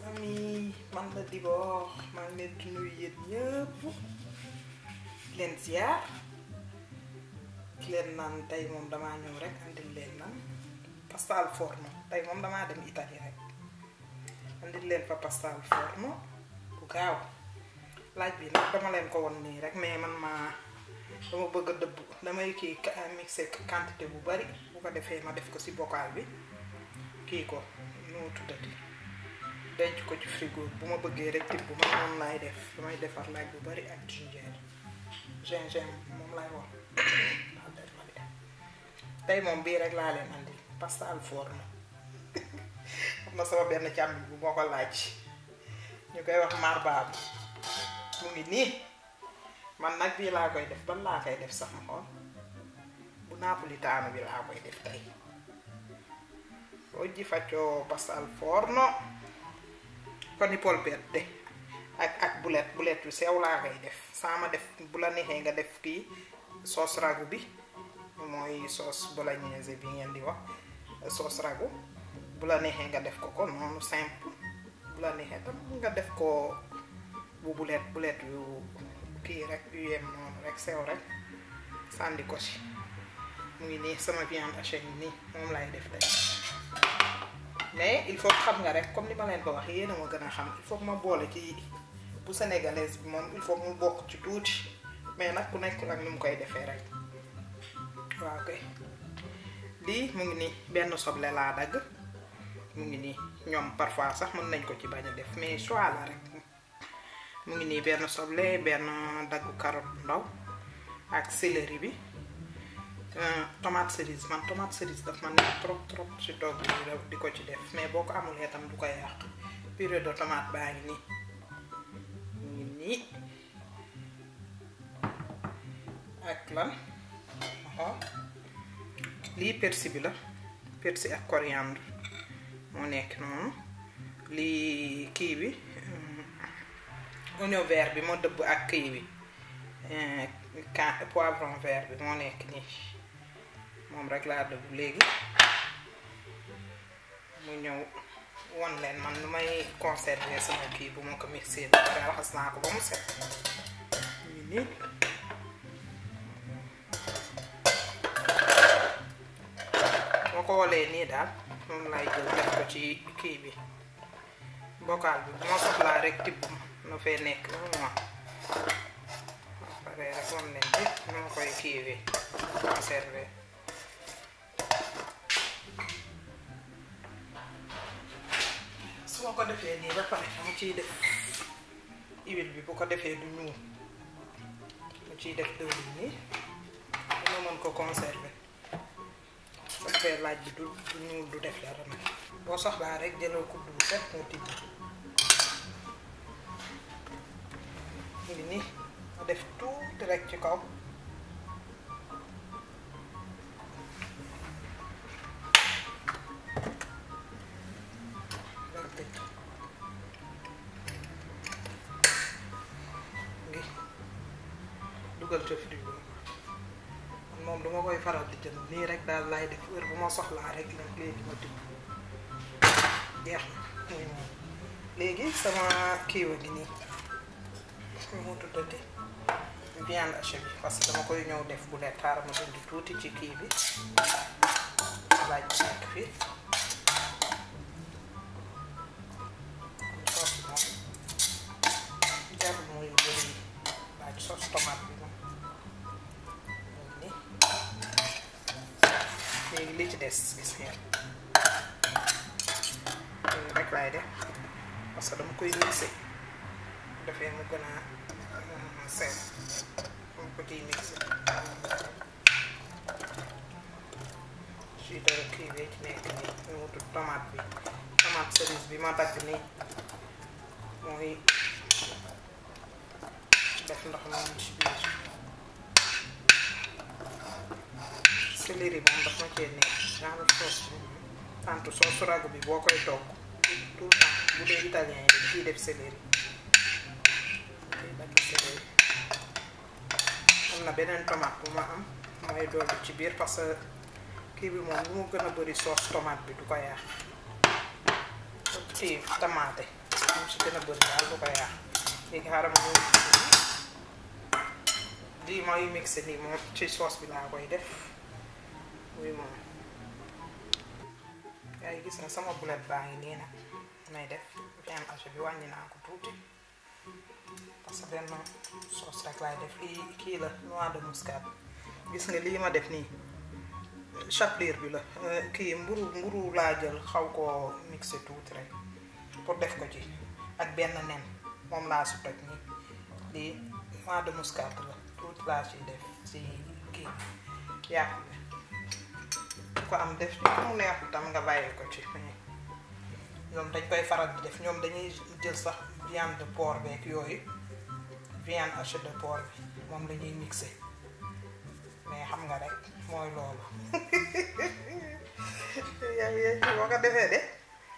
famille man la Dibor maa ngi leen di nuyu yéen ñëpp leen ziar ki leen naan tey moom damaa ñëw rek andil leen nan pasta al forno tey moom damaa dem Italie rek andil leen fa pasta al forno bu gaaw laaj bi nag dama leen ko won nii rek mais man maa dama bëgg a dëbb damay kii mixé quantité bu bari bu ko defee ma def ko ci bocal bi kii ko nu mu tuddati denc ko ci frigo bu ma bëggee rek tibb man moom laay def damay defar laaj bu bari ak ginger gingembre moom laay wax tey moom bii rek laa leen andi pasta al forno xam na sama benn càmmi bu moo ko laaj ñu koy wax marbaabu mu ngi nii man nag bii laa koy def ban laa koy def sax ma xool bu napolitaano bi laa koy def tey oggi faccio pasta al forno con i polpette ak ak bulet bulet yu sew laa koy def sama def bu la neexee nga def kii sauce ragu bi mooy sauce bolognaise bi ngeen di wax sauce ragu bu la neexee nga def ko ko noonu simple bu la neexee tam nga def ko bu bulet bulet yu kii rek yu yem noonu rek sew rek sànni ko ci mu ngi nii sama viande hachée yi nii moom lay def tey mais il faut xam nga rek comme ni ma leen ko wax yéen a ma gën a xam il faut ma boole ci bu sénégalaise bi moom il faut mu bokk ci tuuti mais nag ku nekk ak ni mu koy defee rek waaw kay lii mu ngi nii benn soble laa dagg mu ngi nii ñoom parfois sax mën nañ ko ci bañ a def mais choix la rek mu ngi nii benn soble benn daggu carotte bu ndaw ak céleri bi tomate cerise man tomate cerise daf man nekk trop trop ci togg bi di ko ci def mais boo ko amulee tam du ko yàq purée de tomate baa ngi nii mu ngi nii ak lan lii persil bi la persil ak coriandre moo nekk noonu lii kii bi oignon vert bi moo dëbb ak kii bi can poivron vert bi moo nekk nii moom rek laa dëbb léegi mu ñëw won leen man nu may conserver sama kii bu ma ko mixé ba pare raxas naa ko ba mu set ñu nii moo ko wolee nii daal moom lay jël def ko ci kii bi bocal bi bu ma soxlaa rek tibb na fee nekk un mois pare rek won leen bi nu ma koy kiiwee conserver su ma ko defee nii ba pare mu ciy def huile bi bu ko defee du ñuul mu ciy def dëwlin nii dina mën ko conserver su defee laaj bi du du ñuul du def dara nag boo soxlaa rek jëlal kudd bu set nga tibb mu ngi nii ma def tuuti rek ci kaw rek tëj ngi dugal ca frigo man moom duma koy faral di jënd nii rek daal lay def heure bu ma soxlaa rek la léegi ma tibb jeex na muy moom léegi sama kiiwa gi nii mu tuddati viande hachée bi parce que dama koy ñëw def bu leen taara ma dindi tuuti ci kii bi laaj bi nekk fii soos moom jarul muy bëri laaj soos tomate bi moom ni léegi li ci des gis ngeen léegi rek laay def parce que dama koy mixé defee mu gën a sew mu ko ciy mixé ci dara kii bee ci nekk nii ñu wutu tomate bi tomate cerise bi ma dagg nii mooy def ndox moom ci biir céleri moom daf ma cee nekk genre sauce tant sauce ragu bi boo koy togg tout le temps bu dee italien yi dañ ciy def céleri am na beneen tomate bu ma am mooy dolli ci biir parce que kii bi moom lu mu gën a bëri sauce tomate bi du ko yàq ci tamaate mu si gën a bëri daal du ko yàq léegi xaaral ma ñëw lii mooy mixé nii moom ci sauce bi laa koy def muy moom yaa ngi gis na sama boulet baa ngi nii nag may def viande hachée bi wàññi naa ko tuuti parce que benn sauce rek laay def lii kii la noix de muscade gis nga lii ma def nii chapelure bi la kii mburu mburu laa jël xaw koo mixé tuuti rek pour def ko ci ak benn nen moom laa si toj nii lii noix de muscade la tuuti laa ci def ci kii yàpp bi ko am def ci mu neexu tam nga bàyyi ko ci ñoom dañ koy faral di def ñoom dañuy jël sax viande de porc beeg yooyu viande hachée de porc bi moom la ñuy mixé mais xam nga rek mooy loolu yaa ngi boo ko defee de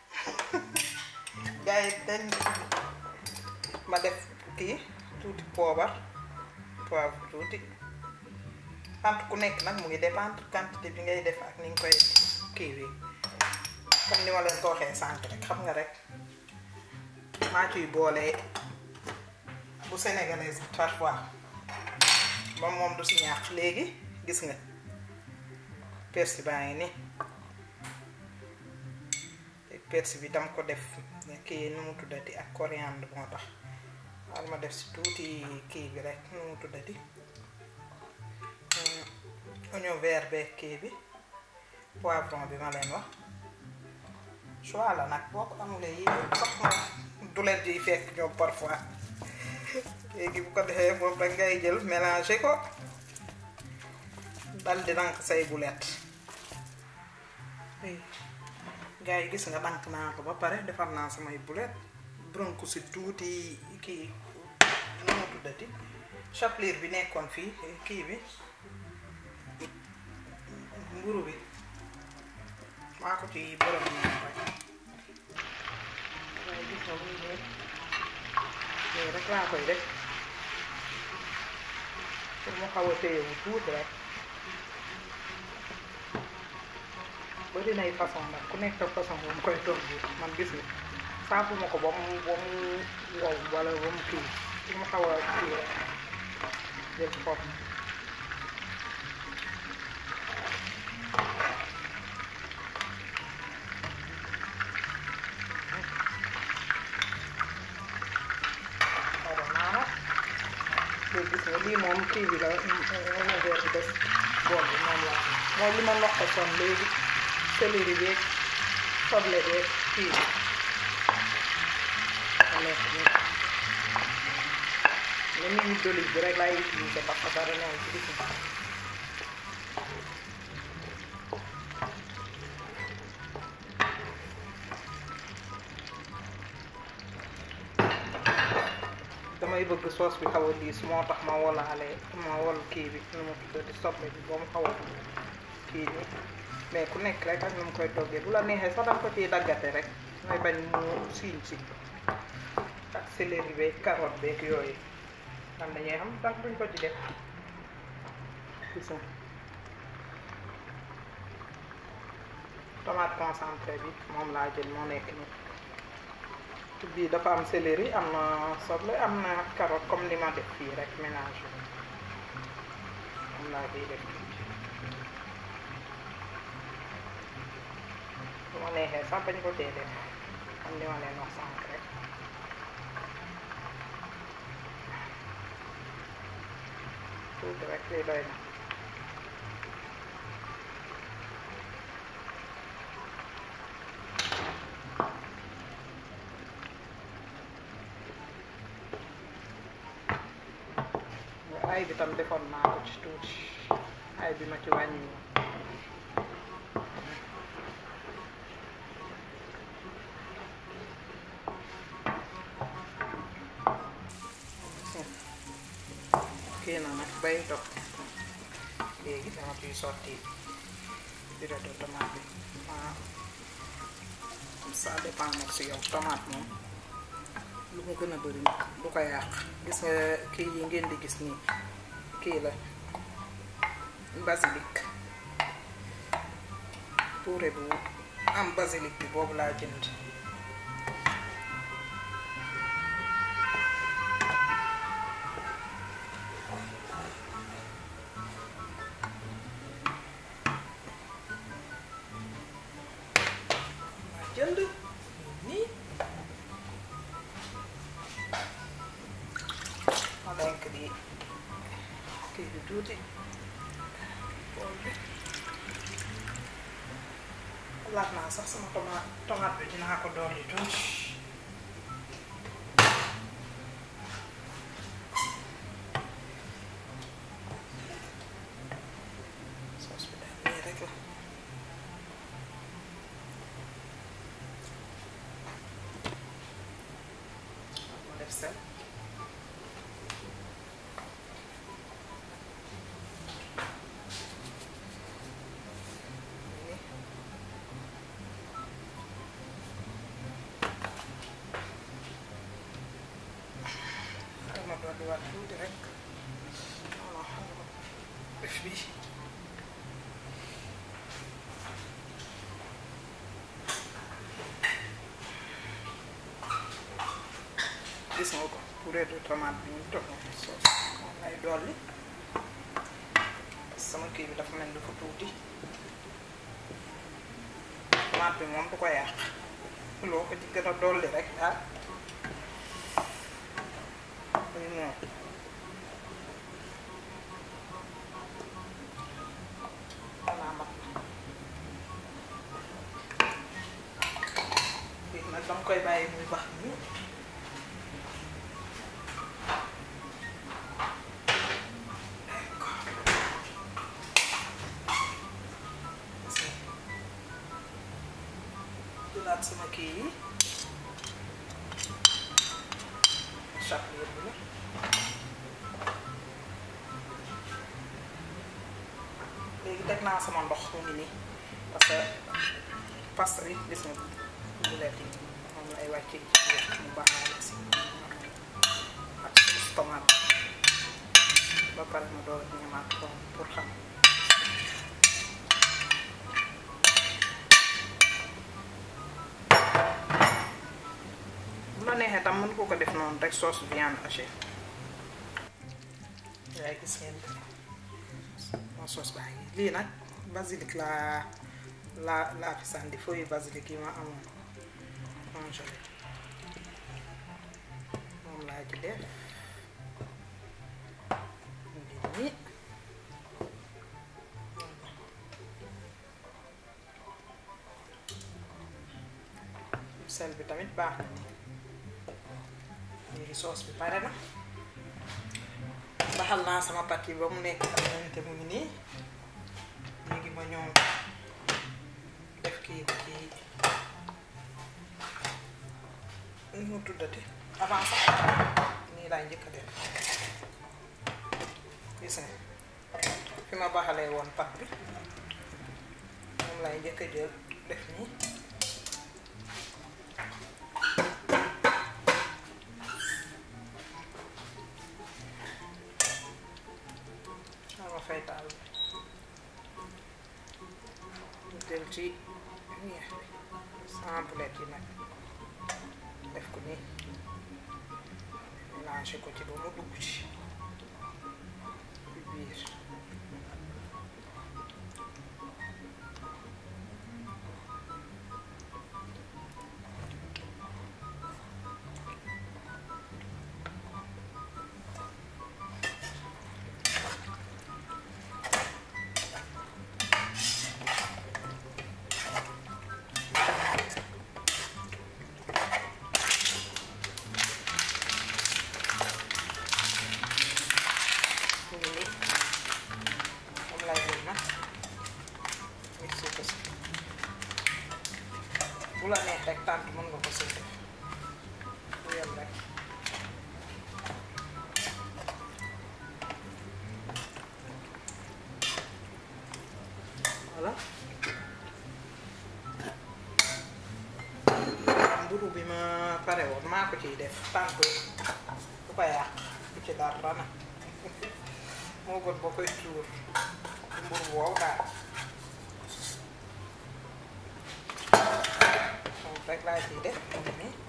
gars yi dañ ma def kii tuuti poobar poivre tuuti sant ku nekk nag mu ngi dépendre quantité bi ngay def ak ni nga koy kii bi comme ni ma leen ko waxee sànq rek xam nga rek maa ciy boole bu sénégalaise bi parfois ba moom du si ñaax léegi gis nga persil baa ngi ni persil bi dama ko def kii nu mu tuddati ak coriandre moo tax wal ma def si tuuti kii bi rek nu mu tuddati oignon vert beeg kii bi poivron bi ma leen wax choix la nag boo ko amulee yi sax ma du leen di fekk ñoom parfois léegi bu ko defee moom rek ngay jël mélanger ko dal di dank say bulet gars yi gis nga dank naa ko ba pare defar naa samay bulet bronku si tuuti kii nu mu tuddati chapelure bi nekkoon fii kii bi mburu bi maa ko ci borom naa rek waaye gis nga muy ne nii rek laa koy def pour mu xaw a téyewu tuuti rek bari nay façon nag ku nekk façon bu mu koy togg man gis nga saafu ma ko ba mu ba mu wow wala ba mu kii pour mu xaw a kii rek jël xob gis nga lii moom kii bi la verre bi des bool bi moom la mooy li ma ndox ko son léegi céleri beeg soble beeg kii bi ma nekk nii la ñuy huile d'olive bi rek laay utiliser parce que dara neew ci gis nga damay bëgg sauce bi xaw a diis moo tax ma wolaale ma wol kii bi nu mu tuddati soble bi ba mu xaw a kii bi mais ku nekk rek ak nu mu koy toggee bu la neexee sax danga ko ciy daggate rek may bañ mu siiñ si ak céleri beeg carotte beeg yooyu man dañuy xam tax duñ ko ci def gis nga tomate concentré bi moom laa jël moo nekk nii bii dafa am céleri am na soble am na carotte comme li ma def fii rek mélange bi moom laa ciy def bu ma neexee sax bañ ko tee def comme li ma leen wax sànq rek tuuti rek lii doy na ay bi tam defoon naa ko ci tuuti ay bi ma ci wàññi kii na nag bay dog léegi dama ciy sotti purée de tomate bi waaw ça dépend nag si yow tomate moom lu mu gën a bëri nag du ko yàq gis nga kii yi ngeen di gis nii kii la basilic purée bu am basilic bi boobu laa jënd denk di kii bi tuuti bool bi laat naa sax sama tomate tomate bi dinaa ko dolli tuuti soos bi daal nii rek la ma def sel nii xaaral ma dolli waat tuuti rek voilà xaaral ma def bii gis nga ko purée de tomate bi ñu toog soos moom lay dolli sama kii bi dafa mel dafa tuuti tomate bi moom du ko yàq loo ko ci gën a dolli rek ah muy moom xanaa mat na léegi nag dama koy bàyyi muy bax nii jëlaat sama kii yi chaque yëpp la léegi teg naa sama ndox mu ngi nii parce que pasta bi gis nga bulet yi moom lay wàccee ci biir mu baaxaale si ak sauce tomate ba pare ma door ñamaat ko pour xam bu la neexee tam mën ko ko def noonu rek sauce viande hachée yaay gis ngeen moo sauce baa ngi lii nag basilic laa laa laa fi sànni feuille basilic yi ma amoon congelé moom laa ci def mu ngi nii sel bi tamit baax na léegi soos bi pare na baxal naa sama pat yi ba mu nekk xamante mu ngi nii léegi ma ñëw def kii bi ci nu mu tuddati avant sax nii laay njëkk a def gis nga fi ma baxalee woon pat bi moom laay njëkk a jël def nii ma fay taal bi jël ci ñeex bi sama bulet yi nag def ko nii mélangé ko ci ba mu dugg ci ci biir mu ngi nii moom lay jël nag mixé ko si bu la neex rek tànt mën nga ko si def bu yem rek voilà mburu bi ma pare woon maa ko ciy def tànt du ko yàq du ci dara nag moo gën boo koy tuur mburu wow daal moom rek laa ciy def mu ngi nii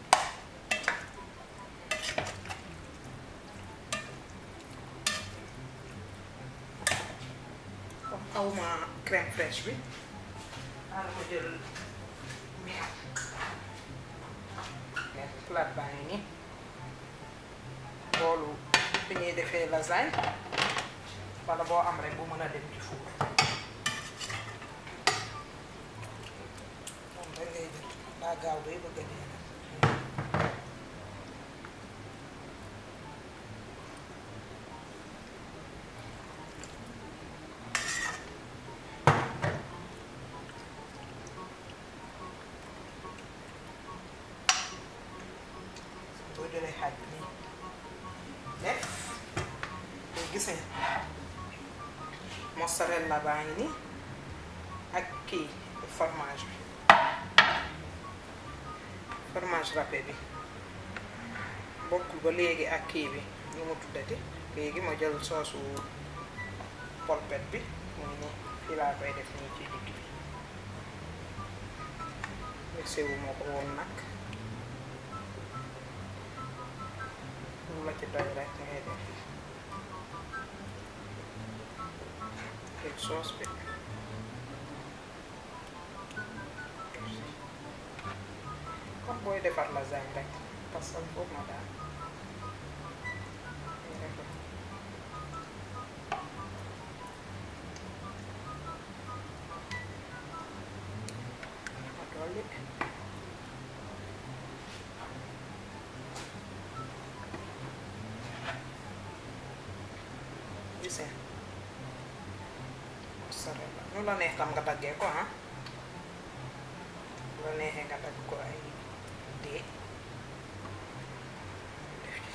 comme xawma crème fraîche bi xaaral ma jël meew meew plate baa ngi nii boolu fi ñuy defee lasagne wala boo am rek bu mën a dem ci four moom rek ngay jël daa gaaw bay bëgg a dee nag boo jëlee xaaj bi nii def day gis nga mozzarella baa ngi nii ak kii fromage bi fromage râpé bi bokkul ba léegi ak kii bi ñu mu tuddati léegi ma jël soosu polpette bi muy nii fii laa koy def nii ci digg bi mixé wu moo ko woon nag lu la ci doy rek ngay def teg soos bi comme booy defar lasagne rek parce que foofu ma daal ma dolli gis nga mozzarella nu la neex tam nga daggee ko ah bu la neexee nga dagg ko ay dee def ci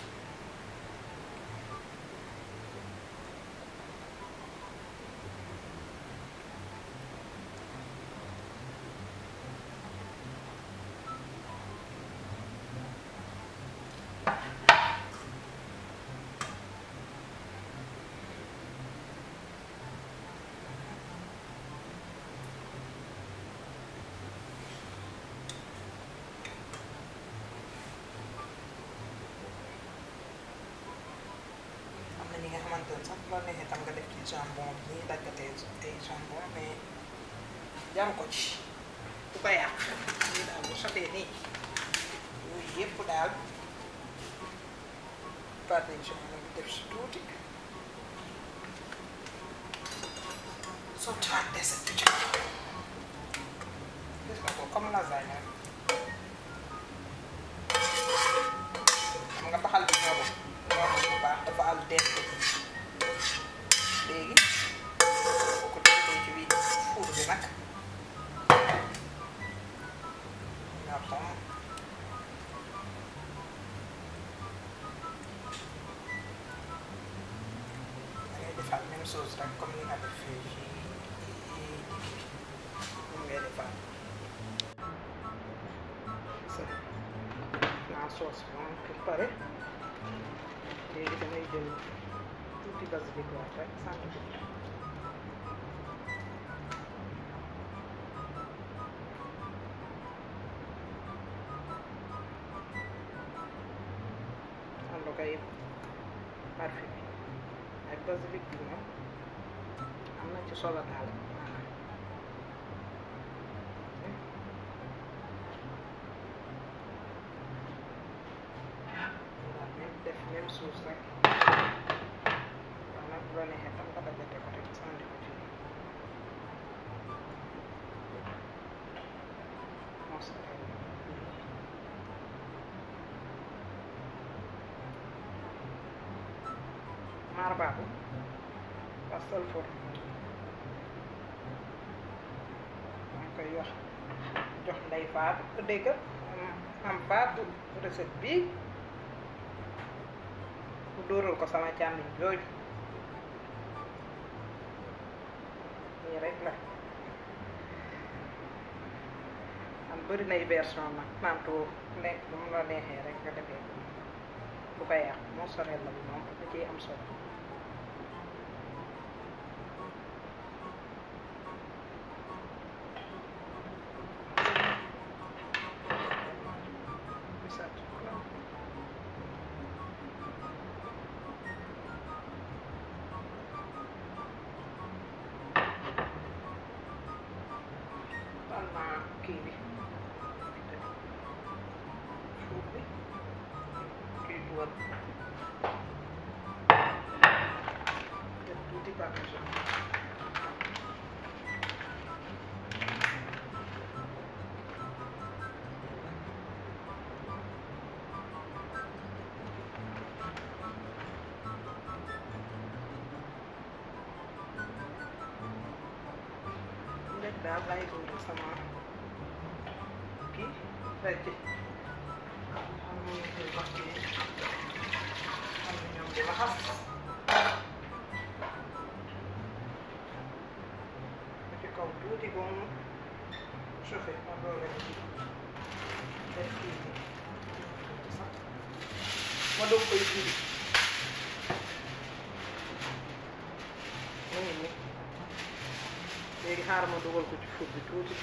am na ñi nga xamante ne sax bu la neexee tam nga def ci jambon bi ñuy daggatee ay jambon mais jaru ko ci du ko yàq lii daal bu sotee nii yooyu yëpp daal parmesan bi def si tuuti sottiwaat deset bi ci gis nga ko comme lasagne rek xam nga baxal bi ñorul ñorul bu baax dafa am dent léegi boo ko defee ci biir four bi nag ñor tam da ngay defaat même chose rek comme ni nga def fii ci digg bi moom ngay defaat naa soos bi moom pour pare léegi damay jël tuuti basilic waat rek sànni ko ci ànd koy parfum bi ak basilic bi moom am na ci solo daal maanaam même def même chose rek waaw nag bu la neexee tam nga dajate ko rek sànni ko ci mozzarella maar baabu pastel forme maa ngi koy wax jox ndey faatu dégg am faatu recette bii bu dóoral ko sama càmmiñ jooju nii rek la am bëri nay version nag manto nekk bu mu la neexee rek nga defee ko bu ko yàq mozzarella bi moom da ciy am solo taal naa kii bi fuur bi kii dugal parmesan léegi daal lay dóor sama kii rek xam nga ñu koy wax kii xam nga ñoom di laxas ba ci kaw tuuti ba mu chauffé ma doole ci def kii bi tuuti sax ma doog koy kii mu ngi nii léegi xaaral ma dugal ko ci four bi tuuti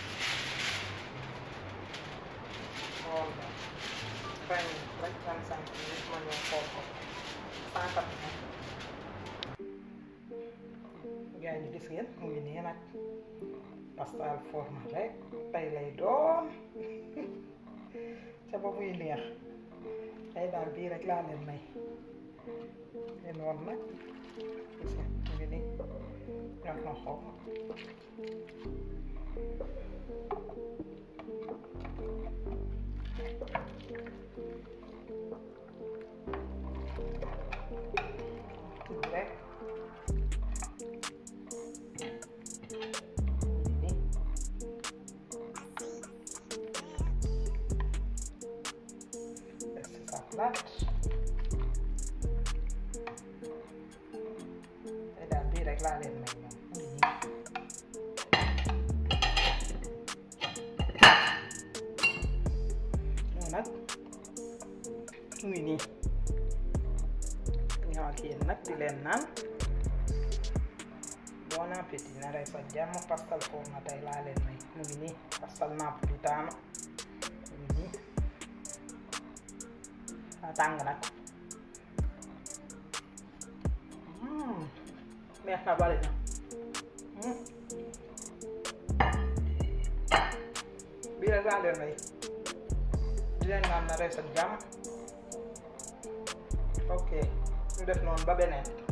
xool ba vingt minutes rek vingt cinq minutes ma ñëw xool ko cent quatre gaa yi gis ngeen mu ngi nii nag pasta al forno rek tey lay doon ca ba muy neex tey daal bii rek laa leen may leen woon nag gis nga mu ngi nii ñor na xool rek nii def ci sa plat tey daal bii rek laa leen may ñoom mu ngi nii ñoo nag mu ngi nii ñoo ak yéen nag di leen naan bon appétit na rey sa jàmm pastel forno tey laa leen may mu ngi nii pastel napolitano mu ngi nii daa tàng nag Mm, neex na bari na Mm. bii rek laa leen may di leen naan na rey sa jàmm ok ñu def noonu ba beneen